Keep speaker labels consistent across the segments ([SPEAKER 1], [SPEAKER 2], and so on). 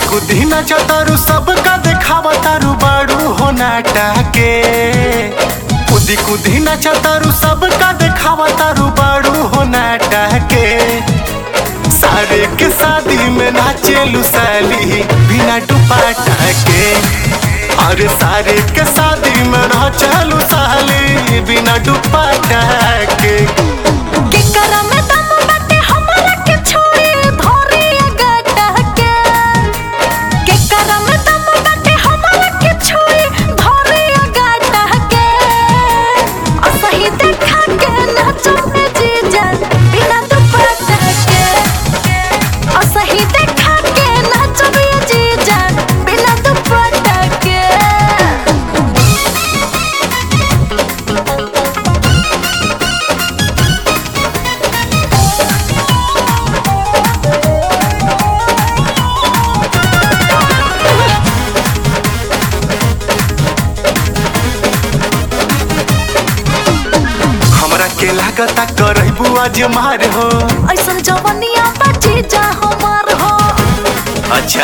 [SPEAKER 1] कुदी नाचा तारू सबका देखावा तारू बाड़ू हो नाटा के कुदी कुदी नाचा तारू सबका देखावा तारू बाड़ू हो नाटा के सारे के शादी में नाचे लुसाली बिना दुपट्टा के अरे सारे के शादी में नाचे लुसाली बिना दुपट्टा के
[SPEAKER 2] केकरा में दम बाटे हमरा के छोड़ी धोरी गटा के केकरा में दम बाटे हमरा के छोड़ी धोरी गटा के असही देखा के नाचो में जीजा बिना दुपट्टा के असही देखा के नाचो में जीजा बिना दुपट्टा के
[SPEAKER 1] हमरा के लागता करबू आज मार हो
[SPEAKER 2] ऐसन जवनिया बाजी जा हमार हो
[SPEAKER 1] अच्छा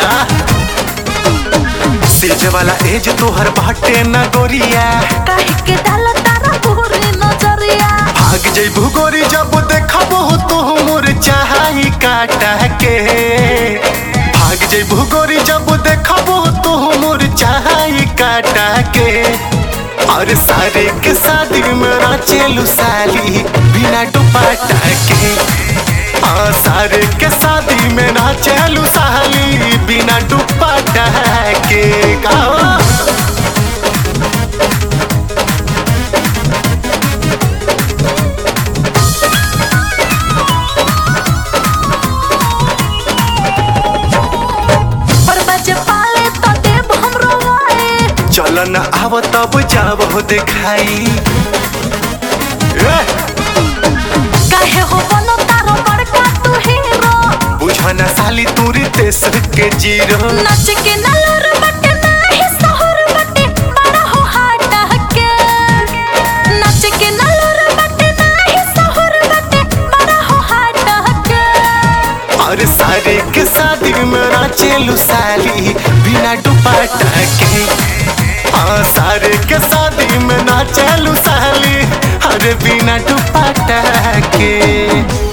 [SPEAKER 1] सेज वाला एज तोहर बाटे न गोरिया
[SPEAKER 2] काहे के डाल तारा पूरी नजरिया
[SPEAKER 1] भाग जइबू गोरी जब देखबो तो मोर चाही काटा के भाग जइबू गोरी जब देखबो तो मोर चाही काटा के और सारे के शादी में नाचेलू साली बिना दुपट्टा के हाँ सारे के शादी में नाचेलू साली बिना दुपट्टा के गाओ
[SPEAKER 2] पर बजे पाले तो देव हमरो आए
[SPEAKER 1] चलन आव तब जाब हो देखाई ए,
[SPEAKER 2] काहे हो बनो तारो बड़का तू हीरो
[SPEAKER 1] बुझन साली तूरी तेस के जीरो
[SPEAKER 2] नाच के नलर बटे नाही सहर बटे बड़ा हो हाटा के नाच के नलर बटे नाही सहर बटे बड़ा हो हाटा के
[SPEAKER 1] और सारे के शादी में नाचेलू साली बिना दुपट्टा के हाँ सारे के शादी में नाचेलू साली अरे बिना दुपट्टा के